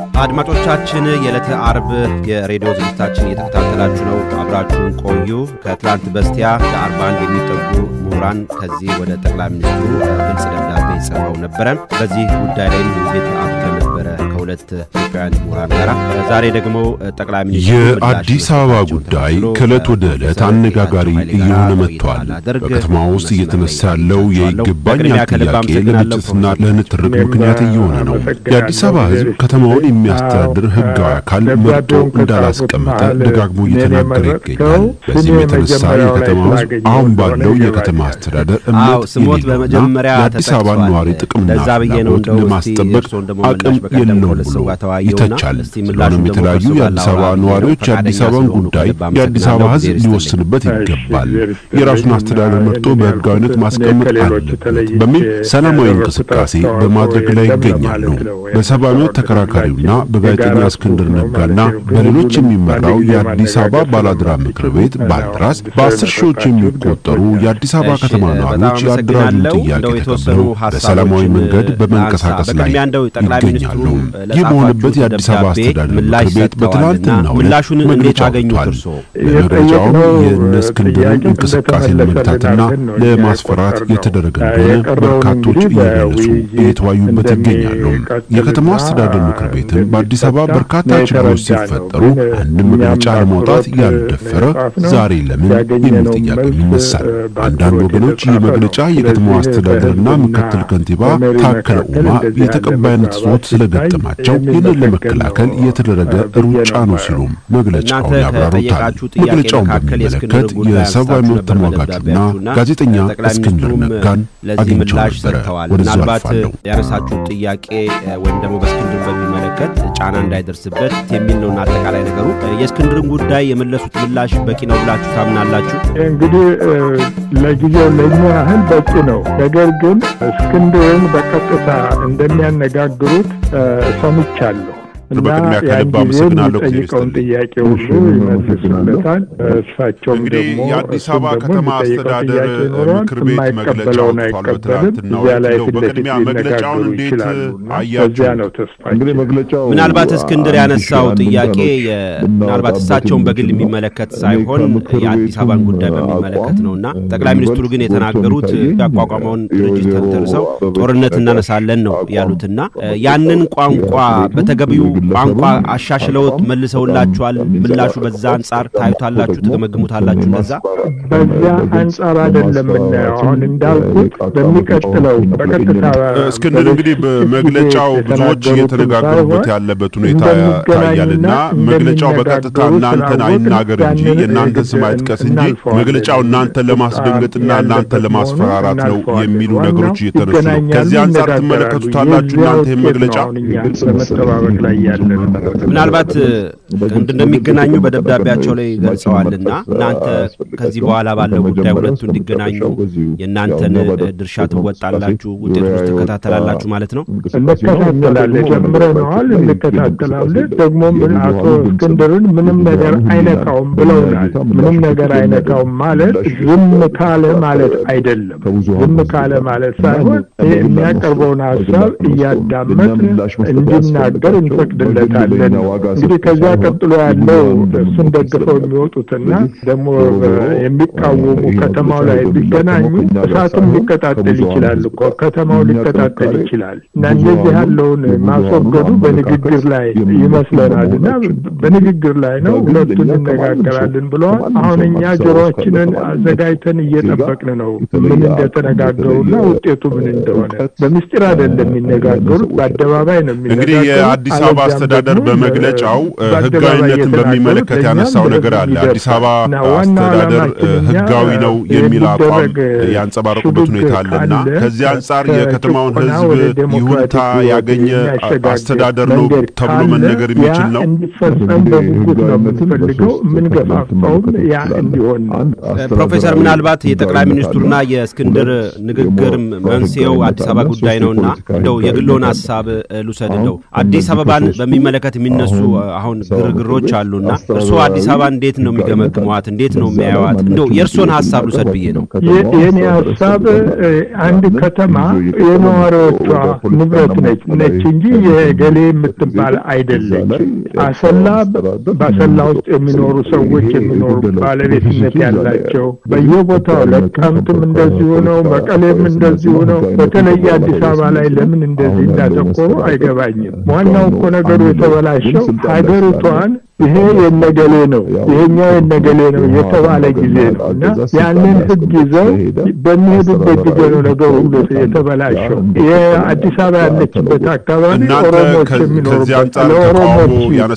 አድማጮቻችን የዕለተ አርብ የሬዲዮ ዝግጅታችን እየተከታተላችሁ ነው። አብራችሁን ቆዩ። ከትላንት በስቲያ ለአርባ አንድ የሚጠጉ ምሁራን ከዚህ ወደ ጠቅላይ ሚኒስትሩ ግልጽ ደብዳቤ ጽፈው ነበረ። በዚህ ጉዳይ ላይም ውይይት አድርገን ነበረ ከሁለት ኢትዮጵያውያን ምሁራን ጋር። ዛሬ ደግሞ ጠቅላይ ሚኒስትሩ የአዲስ አበባ ጉዳይ ከዕለት ወደ ዕለት አነጋጋሪ እየሆነ መጥቷል። በከተማ ውስጥ እየተነሳ ያለው የይገባኛል ጥያቄ ለግጭትና ለንትርክ ምክንያት እየሆነ ነው። የአዲስ አበባ ሕዝብ ከተማውን የሚያስተዳድር ሕጋዊ አካል መርጦ እንዳላስቀመጠ ደጋግሞ እየተናገረ ይገኛል። በዚህም የተነሳ የከተማ ሕዝብ አሁን ባለው የከተማ አስተዳደር እምነት ስሞት የሌለውና በመጀመሪያ የአዲስ አበባ ነዋሪ ጥቅምና ለዛ ብዬ ነው ፍላጎት እንደው እስቲ ለማስጠበቅ እርስዎ ደግሞ አቅም ምላሽ በቀደም የለውም ከሁለት ሰው ብሎ ጋር ተወያየውና ይተቻል። እስቲ ምላሹን ስለሆነም ደግሞ የተለያዩ ከእርሶ ጋር የአዲስ አበባ ላውራ ብዬ ነው። ነዋሪዎች የአዲስ ፈቃደኛ አበባን ስለሆኑ ጉዳይ ከልብ የአዲስ አበባ አመሰግናለሁ። ሕዝብ እግዜር ይስጥልኝ። ሊወስንበት ይገባል። የራሱን አስተዳደር መርጦ በሕጋዊነት ማስቀመጥ አለበት በሚል ሰላማዊ እንቅስቃሴ በማድረግ ላይ ይገኛሉ። በሰብአዊ መብት ተከራካሪውና በጋዜጠኛ እስክንድር ነጋና በሌሎች የሚመራው የአዲስ አበባ ባላድራ ምክር ቤት ባልድራስ በአስር ሺዎች የሚቆጠሩ የአዲስ አበባ እሺ፣ ከተማ በጣም ነዋሪዎች የአደራጁን አመሰግናለሁ። ጥያቄ እንደው የተወሰኑ ተቀብለው በሰላማዊ ሀሳቦችን መንገድ በመንቀሳቀስ ላንሳ። ላይ በቅድሚያ እንደው ጠቅላይ ይገኛሉ። ሚኒስትሩ ይህ በሆነበት ለጻፋችሁት የአዲስ አበባ ደብዳቤ አስተዳደር ምላሽ ምክር ቤት በትናንትናው ሰጥተዋልና ዕለት ምላሹን እንዴት መግለጫ አገኙት ወጥቷል። እርስዎ? በመግለጫውም የእነ እስክንድርን እንቅስቃሴ ለመግታትና ለማስፈራት የተደረገ እንደሆነ በርካቶች እየገለጹ እየተወያዩበት ይገኛሉ። የከተማው አስተዳደር ምክር ቤትም በአዲስ አበባ በርካታ ችግሮች ሲፈጠሩ አንድም መግለጫ ለማውጣት ያልደፈረ ዛሬ ለምን የሚል ጥያቄ ይነሳል። አንዳንድ ወገኖች ይህ መግለጫ የከተማው አስተዳደርና ምክትል ከንቲባ ታከለ ኡማ የተቀባይነት ሶት ስለገጠማቸው ይህንን ለመከላከል የተደረገ ሩጫ ነው ሲሉም መግለጫውን እናንተ ያብራሩታል። ከጠየቃችሁ ጥያቄ መግለጫውን መካከል በሚመለከት የእስክንድር ጉዳይ የሰብአዊ አንስታችሁ መብት ነበር ተሟጋቹና በደብዳቤያችሁና ጋዜጠኛ ጠቅላይ እስክንድር ሚኒስትሩም ነጋን ለዚህ አግኝቸው ምላሽ ነበረ። ሰጥተዋል። ወደዚያ ምናልባት አልፋለሁ። ያነሳችሁት ጥያቄ እ፣ ወይም ደግሞ በእስክንድር በሚመለከት ጫና እንዳይደርስበት የሚል ነውና አጠቃላይ ነገሩ እ፣ የእስክንድርን ጉዳይ የመለሱት ምላሽ በቂ ነው ብላችሁ ታምናላችሁ? እንግዲህ እ፣ ለጊዜው ለእኛ ያህል በቂ ነው። ነገር ግን እስክንድርን በቀጥታ እንደሚያነጋግሩት እ፣ ሰምቻለሁ እና በቅድሚያ ያን ከልብ ጊዜ አመሰግናለሁ። ጊዜ የሚጠይቀውን ይስጥልኝ። ጥያቄ ሁሉ ይመልሱለታል። እሳቸውም እንግዲህ ደግሞ የአዲስ እሱም አበባ ደግሞ ከተማ የሚጠይቀው አስተዳደር ጥያቄ ይኖረዋል። ምክር ቤት መግለጫ የማይቀበለውን አውጥቷል አይቀበልም። በትናንትናው እዚያ ዕለት። ላይ እንደው ፊት ለፊት በቅድሚያ መግለጫውን ሊነጋገሩ እንዴት ይችላሉና አያችሁት? በዚያ ነው ተስፋ እንግዲህ መግለጫው ምናልባት እስክንድር ያነሳው አንድ ሺህ ጥያቄ አንድ የ- ቀኖች ምናልባት እሳቸውን በግል የሚመለከት ሳይሆን የአዲስ አበባን ጉዳይ በሚመለከት ነውና ጠቅላይ ሚኒስትሩ ግን የተናገሩት ያቋቋመውን ድርጅት ተንተርሰው ጦርነት እናነሳለን ነው ያሉትና እ፣ ያንን ቋንቋ በተገቢው ቋንቋ አሻሽለውት መልሰውላችኋል። ምላሹ በዛ አንጻር ታዩታላችሁ፣ ትገመግሙታላችሁ። እንደዛ በዚያ አንጻር አይደለም የምናየው። አሁን እንዳልኩት በሚቀጥለው በቀጥታ እስክንድር እንግዲህ በመግለጫው ብዙዎች እየተነጋገሩበት ያለበት ሁኔታ ታያልና መግለጫው በቀጥታ እናንተን አይናገር እንጂ የእናንተን ስም አይጥቀስ እንጂ መግለጫው እናንተን ለማስደንገጥና እናንተን ለማስፈራራት ነው የሚሉ ነገሮች እየተነሱ ነው። ከዚህ አንጻር ትመለከቱታላችሁ እናንተ ይህን መግለጫ በመጠባበቅ ላይ ያለ ነው። ምናልባት እንደሚገናኙ በደብዳቤያቸው ላይ ገልጸዋልና እናንተ ከዚህ በኋላ ባለው ጉዳይ ሁለቱ እንዲገናኙ የእናንተን ድርሻ ትወጣላችሁ፣ ውጤቶች ትከታተላላችሁ ማለት ነው። እንከታተላለን፣ ጀምረነዋል፣ እንከታተላለን። ደግሞ ምን አቶ እስክንድርን ምንም ነገር አይነካውም ብለውናል። ምንም ነገር አይነካውም ማለት ዝም ካለ ማለት አይደለም። ዝም ካለ ማለት ሳይሆን ይህ የሚያቀርበውን ሀሳብ እያዳመጥን እንዲናገር እንፈቅድለታለን። እንግዲህ ከዚያ ቀጥሎ ያለው እሱን ደግፈው የሚወጡትና ደግሞ የሚቃወሙ ከተማው ላይ ቢገናኙ እሳትም ሊቀጣጠል ይችላል እኮ ከተማው ሊቀጣጠል ይችላል እና እንደዚህ ያለውን ማስወገዱ በንግግር ላይ ይመስለናል እና በንግግር ላይ ነው ሁለቱን እንነጋገራለን ብለዋል። አሁን እኛ ጆሮችንን አዘጋጅተን እየጠበቅን ነው ምን እንደተነጋገሩና ውጤቱ ምን እንደሆነ። በምስጢር አይደለም የሚነጋገሩት፣ በአደባባይ ነው የሚነጋገሩት። እንግዲህ የአዲስ አበባ አስተዳደር በመግለጫው ህጋዊነትን በሚመለከት ያነሳው ነገር አለ። አዲስ አበባ አስተዳደር ህጋዊ ነው የሚል አቋም ያንጸባረቁበት ሁኔታ አለና ከዚህ አንጻር የከተማውን ህዝብ ይሁንታ ያገኘ አስተዳደር ነው ተብሎ መነገር የሚችል ነው። እንዲፈጸም በጉጉት ነው የምንፈልገው፣ የምንገፋፋውም ያ እንዲሆን ነው። ፕሮፌሰር ምናልባት የጠቅላይ ሚኒስትሩና የእስክንድር ንግግር መንስኤው አዲስ አበባ ጉዳይ ነውና እንደው የግሎን ሀሳብ ልውሰድ። እንደው አዲስ አበባን በሚመለከት የሚነሱ አሁን ግርግሮች አሉና እርስዎ አዲስ አበባ እንዴት ነው የሚገመግሟት? እንዴት ነው የሚያዩዋት? እንደው የእርስዎን ሀሳብ ልውሰድ ብዬ ነው። የእኔ ሀሳብ አንድ ከተማ የነዋሪዎቿ ንብረት ነች ነች እንጂ የገሌ የምትባል አይደለች። አሰላ በአሰላ ውስጥ የሚኖሩ ሰዎች የሚኖሩ ባለቤትነት ያላቸው በየቦታው ለቀምትም እንደዚሁ ነው፣ መቀሌም እንደዚሁ ነው። በተለይ አዲስ አበባ ላይ ለምን እንደዚህ እንዳተኮሩ አይገባኝም። ዋናው እኮ ነገሩ የተበላሸው ሀገሪቷን ይሄ የነገሌ ነው ይሄኛው የነገሌ ነው የተባለ ጊዜ ነው እና ያንን ሕግ ይዘው በሚሄዱበት ጊዜ ነው ነገሩ ሁሉ የተበላሸው። የአዲስ አበባ ያለችበት አካባቢ ኦሮሞች የሚኖሩበት ለኦሮሞች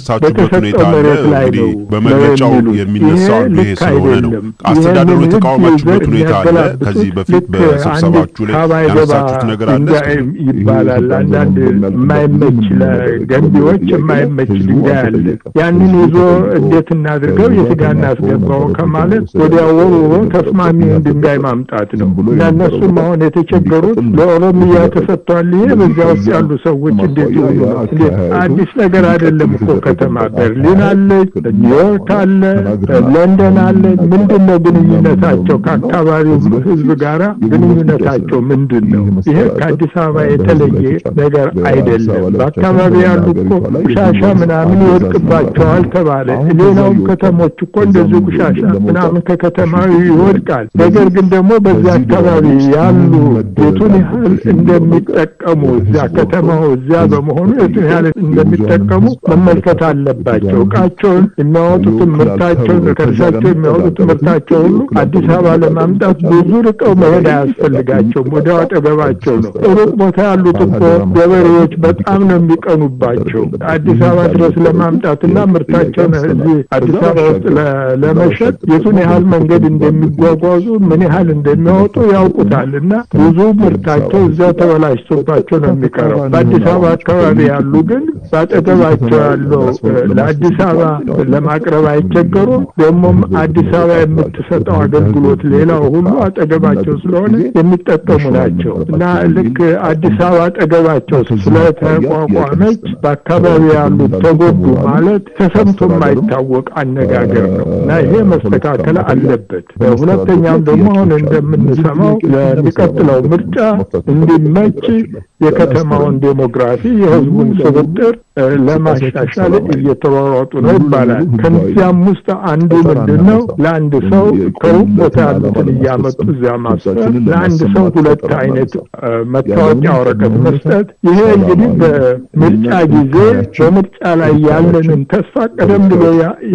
በተሰጠው መሬት ላይ ነው በመግለጫው የሚነሳው ይሄ ስለሆነ ነው። አስተዳደሩ የተቃወማችሁበት ሁኔታ አለ። ከዚህ በፊት በስብሰባችሁ ላይ ያነሳችሁት ነገር አለ ይባላል። አንዳንድ የማይመች ለገንቢዎች የማይመች ድንጋይ አለ ያንን ይዞ እንዴት እናድርገው የስጋ እናስገባው ከማለት ወዲያ ወርውሮ ተስማሚውን ድንጋይ ማምጣት ነው እና እነሱም አሁን የተቸገሩት ለኦሮሚያ ተሰጥቷል። ይሄ በዚያ ውስጥ ያሉ ሰዎች እንዴት ይሆኑ ነው? እንዴት አዲስ ነገር አይደለም እኮ ከተማ በርሊን አለ፣ ኒውዮርክ አለ፣ ለንደን አለ። ምንድን ነው ግንኙነታቸው ከአካባቢው ህዝብ ጋራ ግንኙነታቸው ምንድን ነው? ይሄ ከአዲስ አበባ የተለየ ነገር አይደለም። በአካባቢ ያሉ እኮ ቆሻሻ ምናምን ይወድቅባቸዋል ተባለ። ሌላውም ከተሞች እኮ እንደዚሁ ቆሻሻ ምናምን ከከተማዊ ይወድቃል። ነገር ግን ደግሞ በዚያ አካባቢ ያሉ የቱን ያህል እንደሚጠቀሙ እዚያ ከተማው እዚያ በመሆኑ የቱን ያህል እንደሚጠቀሙ መመልከት አለባቸው። እቃቸውን የሚያወጡትን ምርታቸውን ከእርሳቸው የሚያወጡት ምርታቸው ሁሉ አዲስ አበባ ለማምጣት ብዙ ርቀው መሄድ አያስፈልጋቸውም። ወዲያው አጠገባቸው ነው። ሩቅ ቦታ ያሉት እኮ ገበሬዎች በጣም ነው የሚቀኑባቸው አዲስ አበባ ድረስ ለማምጣትና ምርታቸውን እዚህ አዲስ አበባ ውስጥ ለመሸጥ የቱን ያህል መንገድ እንደሚጓጓዙ ምን ያህል እንደሚያወጡ ያውቁታል። እና ብዙ ምርታቸው እዚያው ተበላሽቶባቸው ነው የሚቀረው። በአዲስ አበባ አካባቢ ያሉ ግን በአጠገባቸው ያለው ለአዲስ አበባ ለማቅረብ አይቸገሩም። ደግሞም አዲስ አበባ የምትሰጠው አገልግሎት ሌላው ሁሉ አጠገባቸው ስለሆነ የሚጠቀሙ ናቸው እና ልክ አዲስ አበባ አጠገባቸው ስለተቋቋመች በአካባቢ ያሉት ተጎዱ ማለት ተሰምቶ የማይታወቅ አነጋገር ነው እና ይሄ መስተካከል አለበት። ሁለተኛም ደግሞ አሁን እንደምንሰማው ለሚቀጥለው ምርጫ እንዲመች የከተማውን ዴሞግራፊ የሕዝቡን ስብጥር ለማሻሻል እየተሯሯጡ ነው ይባላል። ከዚያም ውስጥ አንዱ ምንድን ነው? ለአንድ ሰው ከሩቅ ቦታ ያሉትን እያመጡ እዚያ ማስፈር፣ ለአንድ ሰው ሁለት አይነት መታወቂያ ወረቀት መስጠት። ይሄ እንግዲህ በምርጫ ጊዜ በምርጫ ላይ ያለንን ተስፋ ቀደም ብሎ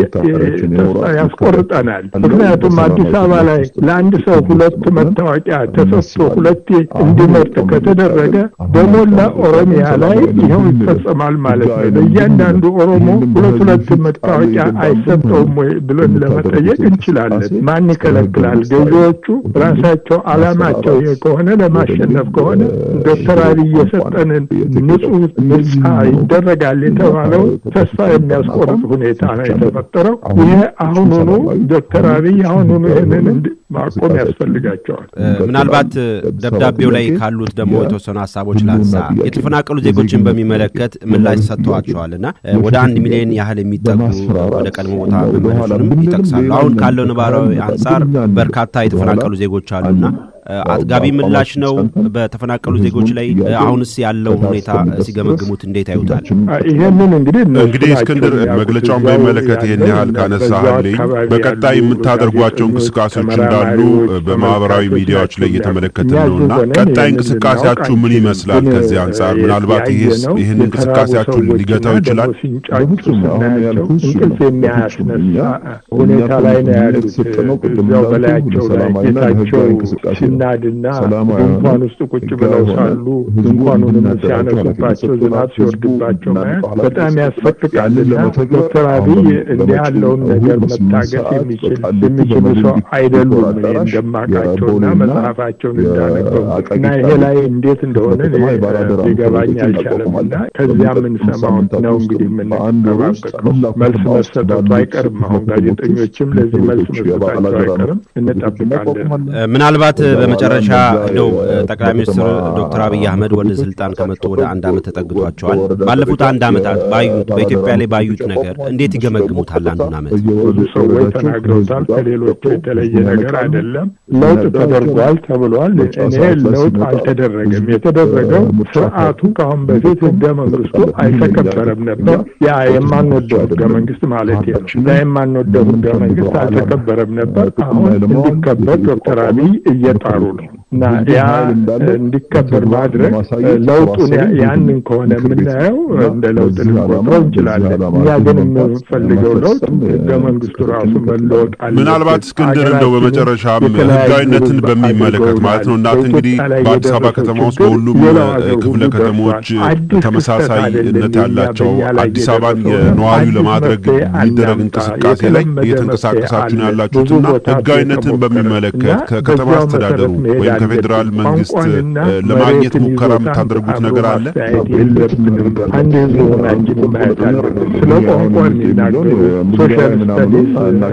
ተስፋ ያስቆርጠናል። ምክንያቱም አዲስ አበባ ላይ ለአንድ ሰው ሁለት መታወቂያ ተሰጥቶ ሁለቴ እንዲመርጥ ከተደረገ በሞላ ኦሮሚያ ላይ ይኸው ይፈጸማል ማለት ነው። ለእያንዳንዱ ኦሮሞ ሁለት ሁለት መታወቂያ አይሰጠውም ወይ ብለን ለመጠየቅ እንችላለን። ማን ይከለክላል? ገዢዎቹ ራሳቸው አላማቸው ይሄ ከሆነ ለማሸነፍ ከሆነ ዶክተር አብይ የሰጠንን ንጹህ ምርጫ ይደረጋል የተባለው ተስፋ የሚያስቆርጥ ሁኔታ ነው የተፈጠረው። ይሄ አሁኑኑ ዶክተር አብይ አሁኑኑ ይህንን ማቆም ያስፈልጋቸዋል። ምናልባት ደብዳቤው ላይ ካሉት ደግሞ የተወሰኑ ሀሳቦች ላንሳ። የተፈናቀሉ ዜጎችን በሚመለከት ምላሽ ሰጥተዋቸዋልና ወደ አንድ ሚሊዮን ያህል የሚጠጉ ወደ ቀድሞ ቦታ መመለሱንም ይጠቅሳሉ። አሁን ካለው ነባራዊ አንጻር በርካታ የተፈናቀሉ ዜጎች አሉና አጥጋቢ ምላሽ ነው በተፈናቀሉ ዜጎች ላይ። አሁንስ ያለው ሁኔታ ሲገመግሙት እንዴት ያዩታል? ይህንን እንግዲህ እንግዲህ እስክንድር መግለጫውን በሚመለከት ይህን ያህል ካነሳህልኝ በቀጣይ የምታደርጓቸው እንቅስቃሴዎች እንዳሉ በማህበራዊ ሚዲያዎች ላይ እየተመለከትን ነውና ቀጣይ እንቅስቃሴያችሁ ምን ይመስላል? ከዚህ አንጻር ምናልባት ይህስ ይህን እንቅስቃሴያችሁን ሊገታው ይችላል? እንቅልፍ የሚያስነሳ ሁኔታ ላይ ነው ያሉት። እዚያው በላያቸው ላይ ጌታቸው ሲናድና ድንኳን ውስጥ ቁጭ ብለው ሳሉ ድንኳኑንም ሲያነሱባቸው ዝናብ ሲወርድባቸው ማየት በጣም ያስፈቅቃልና ዶክተር አብይ እንዲህ ያለውን ነገር መታገስ የሚችል የሚችሉ ሰው አይደሉም። እኔ እንደማውቃቸውና መጽሐፋቸውን እንዳነበቡ እና ይሄ ላይ እንዴት እንደሆነ ሊገባኝ አልቻለም። እና ከዚያ የምንሰማው ነው እንግዲህ የምንጠባበቀው መልስ መሰጠቱ አይቀርም። አሁን ጋዜጠኞችም ለዚህ መልስ መሰጣቸው አይቀርም። እንጠብቃለን። ምናልባት በመጨረሻ እንደው ጠቅላይ ሚኒስትር ዶክተር አብይ አህመድ ወደ ስልጣን ከመጡ ወደ አንድ ዓመት ተጠግቷቸዋል። ባለፉት አንድ ዓመታት ባዩት በኢትዮጵያ ላይ ባዩት ነገር እንዴት ይገመግሙታል? አንዱን ዓመት ብዙ ሰዎች ተናግረውታል። ከሌሎቹ የተለየ ነገር አይደለም። ለውጥ ተደርጓል ተብሏል። እኔ ለውጥ አልተደረገም። የተደረገው ስርዓቱ ከአሁን በፊት ህገ መንግስቱ አልተከበረም ነበር። ያ የማንወደው ህገ መንግስት ማለት ነው። እና የማንወደው ህገ መንግስት አልተከበረም ነበር። አሁን እንዲከበር ዶክተር አብይ እየጣሩ ነው እና ያ እንዲከበር ማድረግ ለውጡን ያንን ከሆነ የምናየው እንደ ለውጥ ልንቆጥረው እንችላለን። እኛ ግን የምንፈልገው ለውጥ ህገ መንግስቱ ራሱ መለወጥ አለ። ምናልባት እስክንድር እንደው በመጨረሻም ህጋዊነትን በሚመለከት ማለት ነው እናት እንግዲህ በአዲስ አበባ ከተማ ውስጥ በሁሉም ክፍለ ከተሞች ተመሳሳይነት ያላቸው አዲስ አበባን የነዋሪው ለማድረግ የሚደረግ እንቅስቃሴ ላይ እየተንቀሳቀሳችሁ ነው ያላችሁትና ህጋዊነትን በሚመለከት ከከተማ አስተዳደሩ ወይም ከፌዴራል መንግስት ለማግኘት ሙከራ የምታደርጉት ነገር አለ? የለብንም። አንድ ህዝብ ሆናችን ማየት አለብን። ስለ ቋንቋ የሚናገሩ ሶሻል ስታዲስ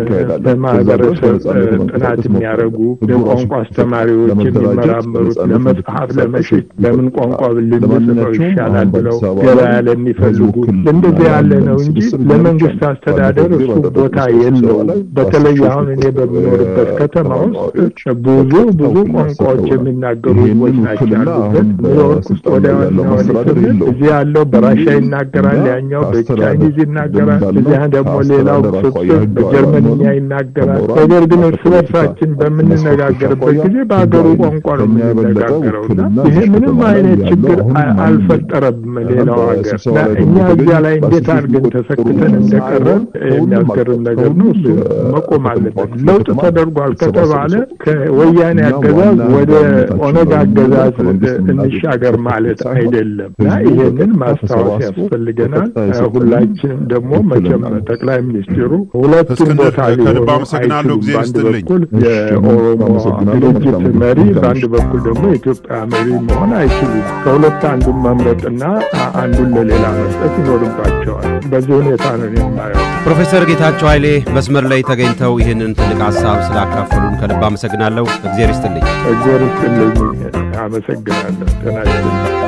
በማህበረሰብ ጥናት የሚያደርጉ የቋንቋ አስተማሪዎች የሚመራመሩት ለመጽሐፍ ለመሸጥ ለምን ቋንቋ ልንጽፈው ይሻላል ብለው ገበያ ለሚፈልጉ እንደዚህ ያለ ነው እንጂ ለመንግስት አስተዳደር እሱ ቦታ የለውም። በተለይ አሁን እኔ በምኖርበት ከተማ ውስጥ ብዙ ብዙ ቋንቋዎች የሚናገሩ ህዝቦች ናቸው ያሉበት። ኒውዮርክ ውስጥ ወደ ዋና ስንል እዚህ ያለው በራሻ ይናገራል፣ ያኛው በቻይኒዝ ይናገራል፣ እዚያ ደግሞ ሌላው ፍጹም በጀርመንኛ ይናገራል። ነገር ግን እርስ በርሳችን በምንነጋገርበት ጊዜ በሀገሩ ቋንቋ ነው የምንነጋገረው እና ይሄ ምንም አይነት ችግር አልፈጠረም ሌላው ሀገር እና እኛ እዚያ ላይ እንዴት አድርገን ተሰክተን እንደቀረን የሚያስገርም ነገር ነው። እሱ መቆም አለበት። ለውጥ ተደርጓል ከተባለ ከወያኔ አገዛዝ ወደ ኦነግ አገዛዝ እንሻገር ማለት አይደለም እና ይሄንን ማስታወስ ያስፈልገናል። ሁላችንም ደግሞ መቼም ጠቅላይ ሚኒስትሩ ሁለቱም ቦታ ከልብ አመሰግናለሁ። ጊዜ በአንድ በኩል የኦሮሞ ድርጅት መሪ፣ በአንድ በኩል ደግሞ የኢትዮጵያ መሪ መሆን አይችሉም። ከሁለት አንዱን መምረጥና አንዱን ለሌላ መስጠት ይኖርባቸዋል። በዚህ ሁኔታ ነው የማየው። ፕሮፌሰር ጌታቸው ኃይሌ መስመር ላይ ተገኝተው ይህንን ትልቅ ሀሳብ ስላካፈሉን ከልብ አመሰግናለሁ። እግዜር ይስጥልኝ። እግዜር ይስጥልኝ። አመሰግናለሁ። ጤና ይስጥልኝ።